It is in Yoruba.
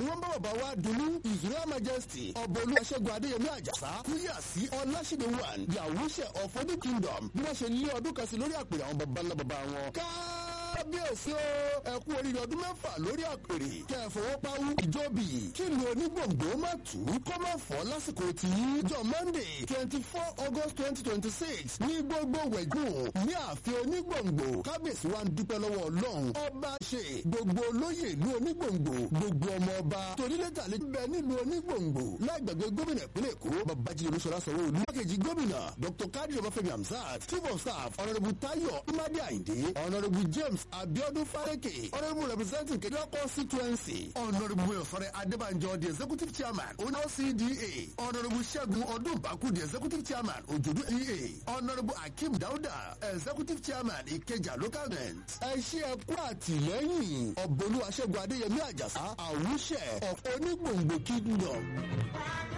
wọ́n bá bàbá wa dunu israel majesty ọ̀bọ̀lú aṣẹ́gun adéyẹmí àjàsá kúyà sí ọláṣídé one yahushe of odi kingdom bí wọ́n ṣe lé ọdún kan sí lórí àpèrè àwọn baba ńlá baba wọn. kábíyèsí o ẹ kú oríire ọdún mẹ́fà lórí àpèrè kẹfọwọ́páwú ìjọbì kí ni onígbòǹgbò má tù ú kó má fọ́ lásìkò tí jọ monday twenty four august twenty twenty six ní gbogbo wẹ̀gùn ní ààfin onígbòǹgbò kábíyèsí wa ń dúpẹ́ lọ́wọ́ ọlọ́run ọba ṣe gbogbo olóyè ìlú onígbòǹgbò gbogbo ọmọ ọba torílẹ̀tà lè bẹ nílùú onígbòǹgbò lágbàgbé gómìnà ìpínlẹ̀ èkó babájídé olúṣọlá sanwó-olú mákèjì gómìnà dr kadri ọbáfẹ́mi hamzat chief of staff honourable tayo imade ayinde honourable james abiodun fareke honourable representing kejìlá constituency honourable ọ̀sọ̀rẹ́ adébànjọ the executive chairman onocda honourable ṣẹ́gun ọdúnbàkú the executive chairman òjòdú ea honourable akeem dauda executive chairman ìkẹjà local government ẹ ṣe ẹ kú àtìlẹ́yìn ọ̀bọ̀lú aṣẹ́gun adéyẹmí àjàsá àwùṣẹ of onígbòǹgbò kingdom.